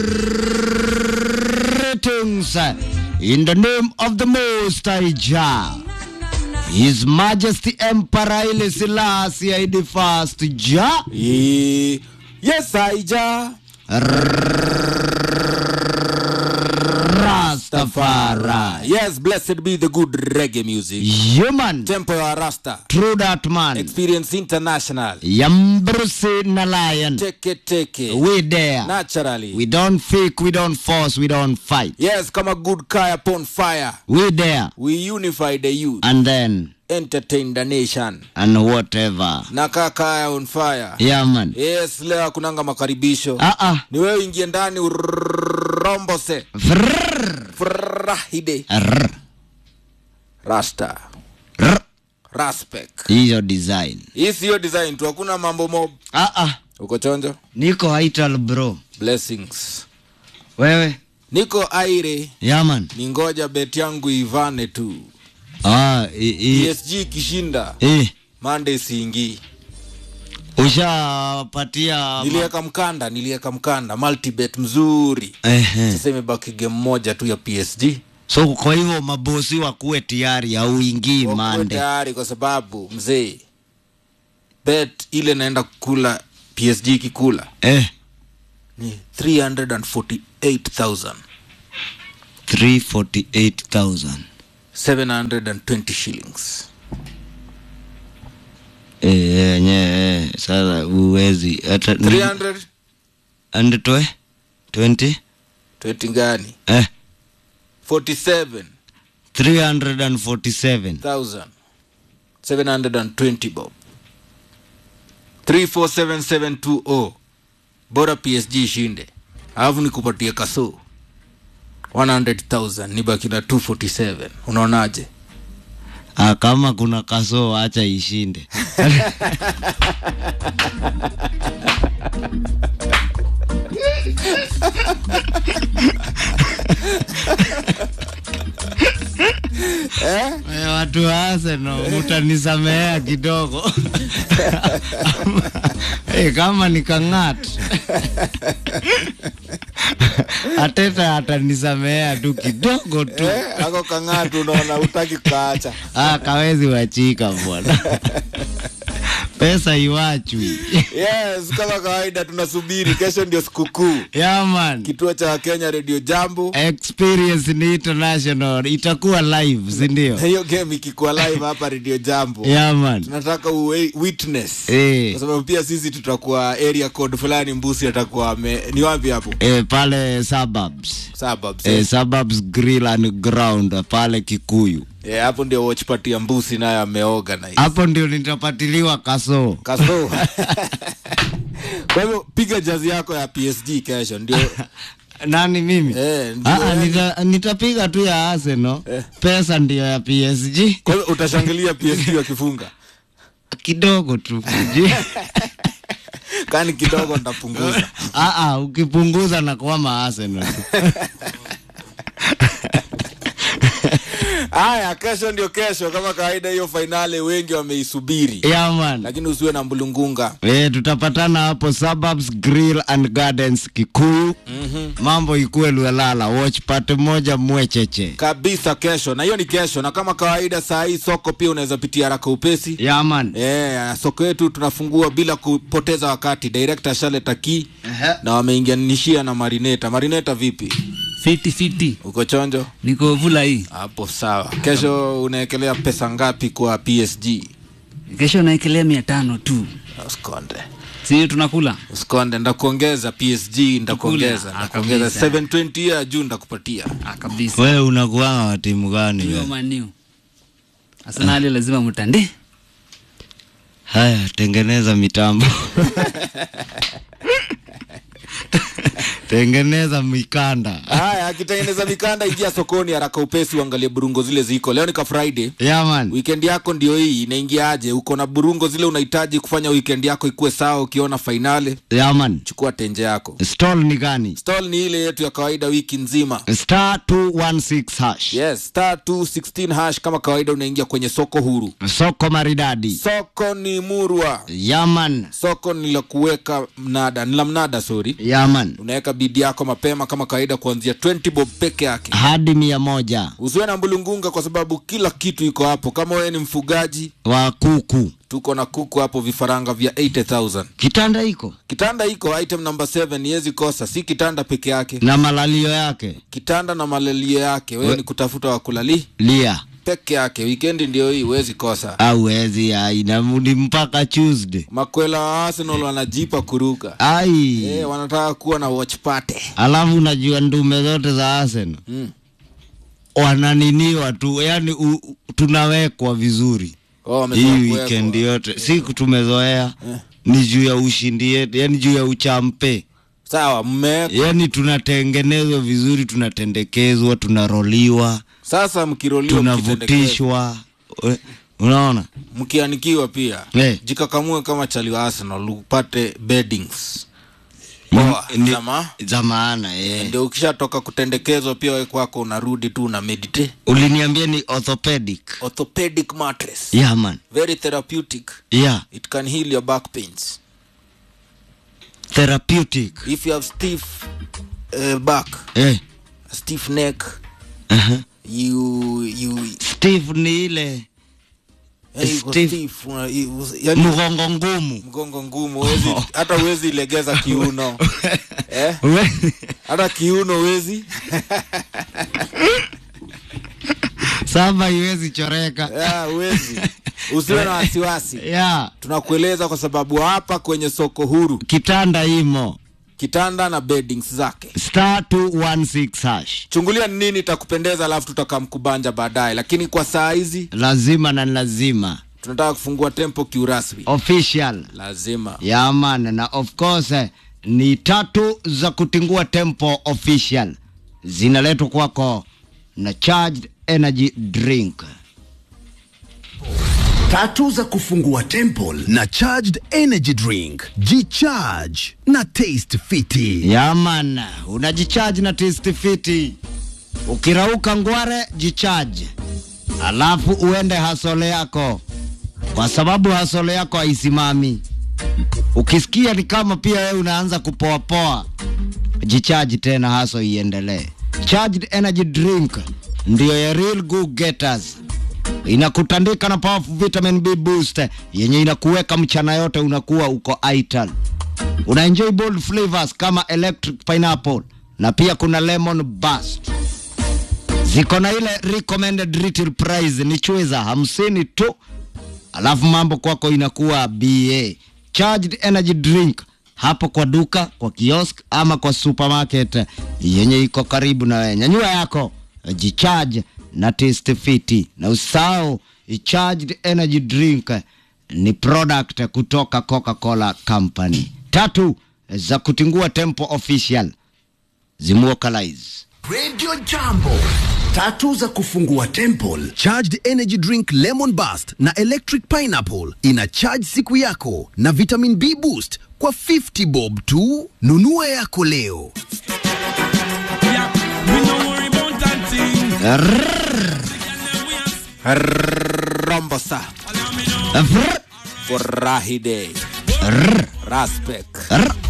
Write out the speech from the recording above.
Greetings in the name of the Most High Jah. His Majesty Emperor Haile Selassie the First Jah. Eh, yes aija Rastafari. yes blessed be the good reggae music Human. tempo ya rasta True that man. experience international Yambrusi na lion. teke teke We there. naturally We don't fake, we don't force, we don't fight. yes kama good kaya upon fire We there. we unify the youth And then, entertain the nation and whatever. na kaa kaya on fire Yeah, man. yes leo hakunanga makaribisho Ah, ah. ni wewe ingie ndani urombose Vrrr. frahide Rrr. rasta Rrr. raspek Hiyo design. hii siyo design tu hakuna mambo mob Ah, ah. uko chonjo Niko Haital bro. blessings Wewe? niko aire Yeah, man. ni ngoja bet yangu ivane tu Ah, i, i, psg ikishinda eh. monday siingii Ushapatia niliweka mkanda niliweka mkanda multibet mzuri Ehe. sasa imebaki game moja tu ya psg So kwa hivyo mabosi wakuwe tayari auingii Wakuwe mande. tayari kwa sababu mzee bet ile naenda kukula psg ikikula Eh, ni 348000 348,000. 720 shillings Eh, yenyewe eh, sasa uwezi hata ni- 300 and twe 20 20 gani eh 47 347 720 bob 347720 bora psg ishinde alafu nikupatie kaso 100000 nibaki na 247 unaonaje ah, kama kuna kasoo acha ishinde Eh, watu wa Arsenal mutanisamehea kidogo Eh, kama nikang'at ateta atanisamehea tu kidogo tu eh, ako kang'atu unaona utaki kukaacha ah, kawezi wachika bwana pesa iwachwi yes kama kawaida tunasubiri kesho ndio sikukuu yaman kituo cha kenya radio jambo experience ni international itakuwa live sindio na hiyo game ikikuwa live hapa radio jambo yaman tunataka uwe witness Eh. kwa sababu pia sisi tutakuwa area code fulani mbusi atakuwa ame ni wapi hapo e, pale suburbs suburbs e, eh. suburbs grill and ground pale kikuyu Eh, hapo ndio watch party ya mbusi nayo ameorganize hapo ndio nitapatiliwa kasoo kaso kwa hivyo piga jazi yako ya psg kesho ndio nani mimi Eh, ndio Ah, ah, yani- nita, nitapiga tu ya Arsenal Eh. pesa ndio ya PSG kwa hivyo utashangilia psg wakifunga kidogo tu kani kidogo nitapunguza ah, ah, ukipunguza na kwama Arsenal tu. haya kesho ndio kesho kama kawaida hiyo fainali wengi wameisubiri yeah, man. lakini usiwe na mbulungunga E, tutapatana hapo Suburbs Grill and Gardens Kikuyu. mm-hmm. Mambo ikuwe Luelala, watch party moja mwecheche. kabisa kesho na hiyo ni kesho na kama kawaida saa hii soko pia unaweza pitia haraka upesi Yeah, man. Eh, soko yetu tunafungua bila kupoteza wakati director shaleta ki Ehe. na wameingianishia na marineta marineta vipi fiti fiti uko chonjo niko vula hii hapo sawa kesho unaekelea pesa ngapi kwa psg kesho naekelea mia tano tu usikonde si tunakula usikonde ndakuongeza psg ndakuongeza Tukule. Ah, ndakuongeza kabisa. 720 ya juu ndakupatia ah, kabisa Wewe unakuanga wa timu gani hiyo wewe? maniu arsenali lazima mtande Haya, tengeneza mitambo. tengeneza mikanda. haya akitengeneza mikanda ingia sokoni haraka upesi uangalie burungo zile ziko leo ni ka friday Yeah, man. weekend yako ndio hii inaingiaje uko na burungo zile unahitaji kufanya weekend yako ikuwe sawa ukiona fainali Yeah, man. chukua tenje yako Stall ni gani? stall ni ile yetu ya kawaida wiki nzima Star 216 hash. yes star 216 hash kama kawaida unaingia kwenye soko huru Soko maridadi. soko ni murwa Yeah, man. soko ni la kuweka mnada ni la mnada sorry Yeah, man. unaweka bidi yako mapema kama kawaida kuanzia 20 bob peke yake hadi mia moja usiwe na mbulungunga kwa sababu kila kitu iko hapo kama wewe ni mfugaji wa kuku tuko na kuku hapo vifaranga vya 80000 kitanda iko kitanda iko item number 7 yezi kosa si kitanda peke yake na malalio yake kitanda na malalio yake wewe ni kutafuta wakulali lia peke yake wikendi ndio hii huwezi kosa au wezi ainamudi mpaka tuesday makwela wa arsenal wanajipa kuruka ai eh, wanataka kuwa na watch party alafu unajua ndume zote za Arsenal mm. wananiniwa tu yani u, u- tunawekwa vizuri oh, wamezoea hii kuwekwa. weekend yote siku tumezoea ni juu ya ushindi yetu yani juu ya uchampe sawa mmewekwa yani tunatengenezwa vizuri tunatendekezwa tunaroliwa sasa mkiroliwa mkitendekezwa, tunavutishwa We- unaona mkianikiwa pia Eh. jikakamue kama chali wa arsenal upate beddings poa Ni- Sama, za maana eh. ndio ukishatoka kutendekezwa pia we kwako unarudi tu una meditate uliniambia ni orthopedic orthopedic mattress yeah man very therapeutic yeah it can heal your back pains therapeutic if you have stiff uh, back eh. stiff neck uh-huh. you you steve ni ile yani uko Stiff. stiff una- you- yani mgongo ngumu mgongo ngumu huwezi hata huwezi legeza kiuno eh? We- hata kiuno huwezi saba iwezi choreka Ah, huwezi usiwe na wasiwasi yeah. tunakueleza kwa sababu hapa kwenye soko huru kitanda imo kitanda na beddings zake star 216 hash chungulia ni nini itakupendeza alafu tutakamkubanja baadaye lakini kwa saa hizi lazima na lazima tunataka kufungua tempo kiurasmi official lazima yaman na of course eh, ni tatu za kutingua tempo official zinaletwa kwako na charged energy drink tatu za kufungua temple na charged energy drink jicharge na taste fiti yaman unajichaji na taste fiti ukirauka ngware jichaji alafu uende hasole yako kwa sababu hasole yako haisimami ukisikia ni kama pia wewe unaanza kupoapoa jichaji tena haso iendelee charged energy drink ndiyo ya real go getters inakutandika na powerful vitamin b boost yenye inakuweka mchana yote unakuwa uko ital una enjoy bold flavors kama electric pineapple na pia kuna lemon burst ziko na ile recommended retail price ni chweza hamsini tu alafu mambo kwako inakuwa ba charged energy drink hapo kwa duka kwa kiosk ama kwa supermarket yenye iko karibu na wewe nyanyua yako jicharge na taste fiti na usahau charged energy drink ni product kutoka coca-cola company tatu za kutingua tempo official zimuokalize radio jambo tatu za kufungua temple charged energy drink lemon bust na electric pineapple ina charge siku yako na vitamin b boost kwa 50 bob tu nunua yako leo Yeah, we no worry about that thing. rombo sa Allow me know. Vrr, furahi day rr, raspek rr.